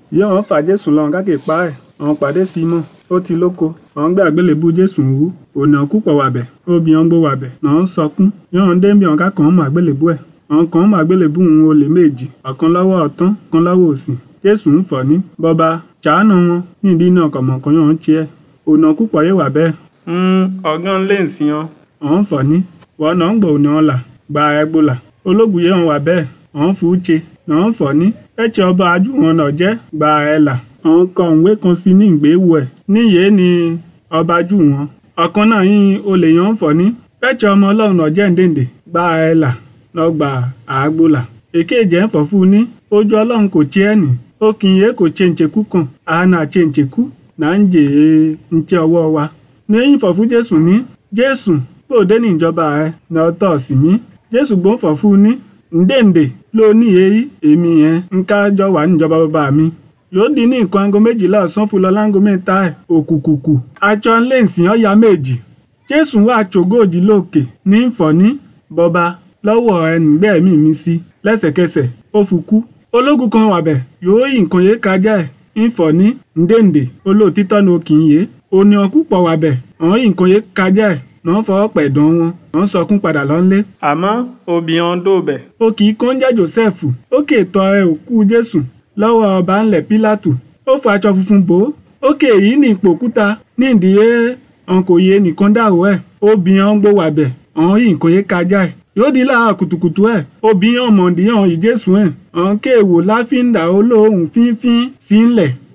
yìí àwọn fà jésù lọ káàkiri pa ẹ̀ àwọn pàdé símọ̀ ó ti lóko àwọn gbé àgbélébú jésù wú ònà kúpọ̀ wàbẹ̀ obìnrin gbó wàbẹ̀ náà ń sọkún yọ̀hún débi àwọn kákan mọ̀ àgbélébú ẹ̀ àwọn kan mọ̀ àgbélébú òun olè méjì ọ̀kan lọ́wọ́ ọ̀tún ọ̀kan lọ́wọ́ òsì jésù ń fọ̀ ní bọ́ba ṣàánú wọn ní ìdí náà kọ̀mọ̀kan yọ̀hún tiẹ̀ ònà kúpọ̀ yé wà bẹ́ẹ̀. ọ̀gán lè ń sìn ọ́. ọ̀hún fọ̀ ní wọ́n náà ń gbọ́ ònà ọ̀la gba ẹgbọ́là ológun yẹn wà bẹ́ẹ̀ ọ̀hún fún uche náà ń fọ̀ ní ẹ̀chẹ̀ ọba ajú wọn náà jẹ́ gba ẹ̀là ọ̀hún kọ ìwé kan sí ní ìgbéwò ẹ̀ níyèé ni ọba ajú wọn ọ̀kan náà yín olè yẹn ń fọ̀ ní ẹ̀chẹ̀ ọmọ ọlọ́run náà jẹ́ ǹdẹ̀ǹdẹ̀ gba ẹ̀là náà gba àgbọ́là èkéjì ẹ̀ ń fọ̀ fún ní ojú ọlọ́run kò tiẹ̀ nì ó kì í yé kò ṣe ǹṣekú kan àánà ṣe ǹṣekú náà ń jè é ǹṣe ọwọ́ wa ní fọ̀ fún jésù ní jésù bóde ní ìjọba rẹ ní ọtọ sí mi jésù gbọ́n fọ̀ fún ní ǹdèǹdè ló ní èyí èmi yẹn ń kájọ wà níjọba bàbá mi yóò di ní nǹkan aago méjìlá ọ̀sán fún lọ láńgó mẹ́ta ẹ̀ òkùkùkù aṣọ ńlẹ̀sìn ọ̀ya méjì jésù wà àtògóòjì lókè ní ìfọ̀ní bọba lọ́wọ́ ẹnìgbẹ́ẹ̀mí mi sí lẹ́sẹ̀kẹsẹ̀ ó fi kú ológun kan wàbẹ̀ yóò yí nǹkan yé kájà ẹ̀ ìfọ̀ní ǹdèǹdè olóòtítọ́ ni ó kì í yé òní ọkùpọ̀ wàbẹ̀ àwọn yí nǹkan yé kájà ẹ̀ náà fọwọ́ pẹ̀dùn wọn náà sọkún padà lọ́nlé. àmọ́ obìnrin dòbẹ̀. ó kì í kó ń jẹ́ joseph ó kè tọ ẹ òkú jésù lọ́wọ́ ọba ńlẹ̀ pílátù ó fọ aṣọ funfun bò ó ó kè èyí ní ipò òkúta ní ìdíyé ọ̀n kò yé nìkan dàrú ẹ̀ obìnrin ọ̀n gbó wàbẹ̀ ọ̀n yìí kò yé kájà ẹ̀ yóò di láàárọ̀ kùtùkùtù ẹ̀ obìnrin ọ̀mọ̀dé ọ̀n yìí jésù ẹ̀ ọ̀n kéèwò láfíńdà olóhùn fínfín sí ńlẹ̀